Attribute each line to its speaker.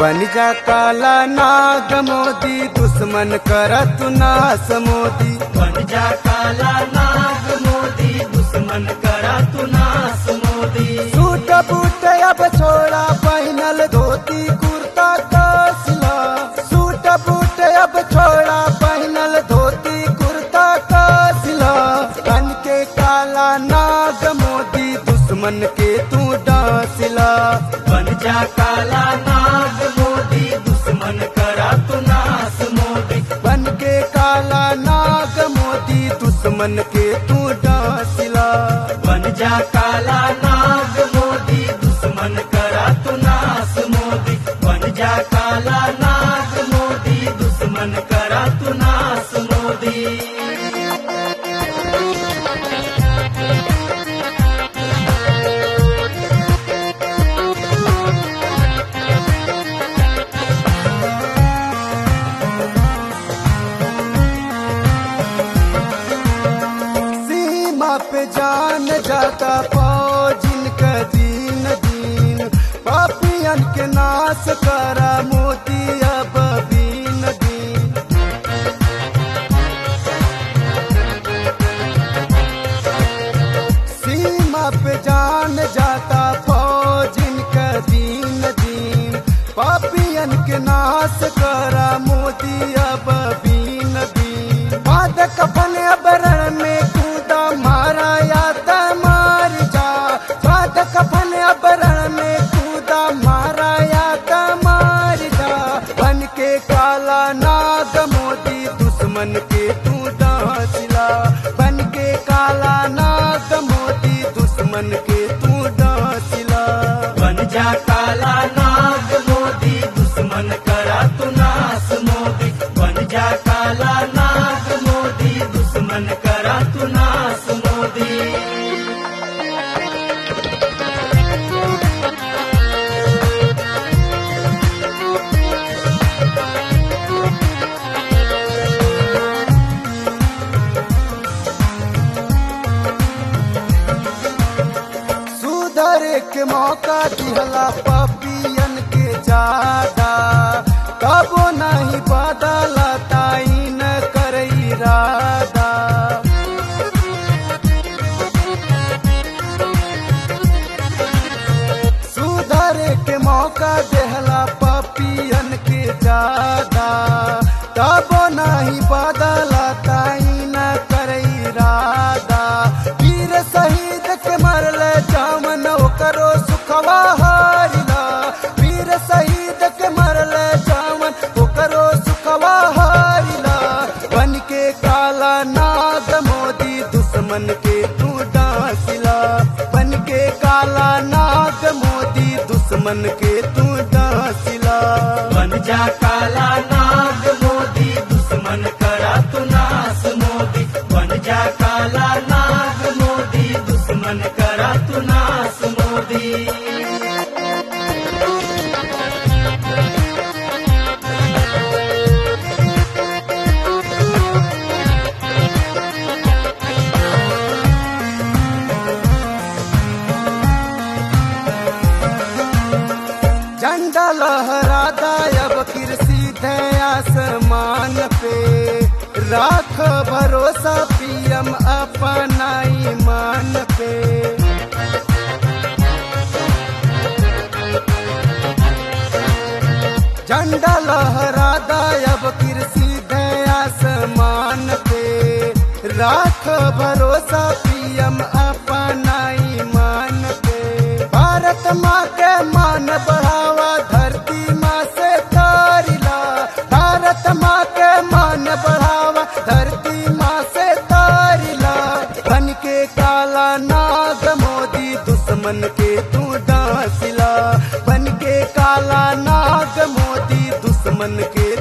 Speaker 1: बन जा काला नाग मोदी दुश्मन करत नास मोदी
Speaker 2: बन जा काला नाग मोदी दुश्मन करा तू नास मोदी
Speaker 1: सूट बूट अब छोड़ा पहनल धोती कुर्ता कसला सूट बूट अब छोड़ा पहनल धोती कुर्ता कसला बन के काला नाग मोदी दुश्मन के तू डांसला
Speaker 2: बन जा काला नाग मोदी दुश्मन करा तू नास मोदी
Speaker 1: बन के काला नाग मोदी दुश्मन के तू डांसला
Speaker 2: बन जा काला नाग मोदी दुश्मन करा तू नास मोदी बन जा काला नाग मोदी दुश्मन करा तू नास मोदी
Speaker 1: सीमा पे जान जाता फौजिन का दीन दीन पापियन के नाश करा मोदी अब बीन दीन सीमा पे जान जाता फौजिन का दीन दीन पापियन के नाश करा मोदी अब बीन बीन बाद कफन अबरण में कूदा मारा या त मार जा बाद कफन अबरण में कूदा मारा या त मार जा बन के काला नाग मोदी दुश्मन के तू डांसला बन के काला नाग मोदी दुश्मन के तू डांसला
Speaker 2: बन जा काला नाग मोदी दुश्मन करा तू नास मोदी बन जा काला नाग मोदी दुश्मन करा तू नास मोदी
Speaker 1: सुधरे के मौका दिहला पपियन के ज्यादा कबो नहीं बदला ताई न करई रादा सुधरे के मौका देहला पपियन के ज्यादा तबो नहीं बदला ताई न करई रादा वीर शहीद के मरल जामन करो सुखवा हारिला वीर शहीद के मरल जामन करो सुखवा हारिला बन के काला नाग मोदी दुश्मन के तू डांसला बन के काला नाग मोदी दुश्मन के तू डांसला
Speaker 2: बन जा काला नाग मोदी दुश्मन करा तू नास मोदी बन जा काला नाग मोदी दुश्मन करा तू नास मोदी
Speaker 1: झंडा लहराता अब कृषि थे आसमान पे राख भरोसा पीएम अपना ईमान पे झंडा लहराता अब कृषि थे आसमान पे राख भरोसा पीएम अपना ईमान पे भारत माँ के मान बढ़ावा धरती माँ से तारिला भारत माँ के मान बढ़ावा धरती माँ से तारिला बन के काला नाग मोदी दुश्मन के तू डांसला बन के काला नाग मोदी दुश्मन के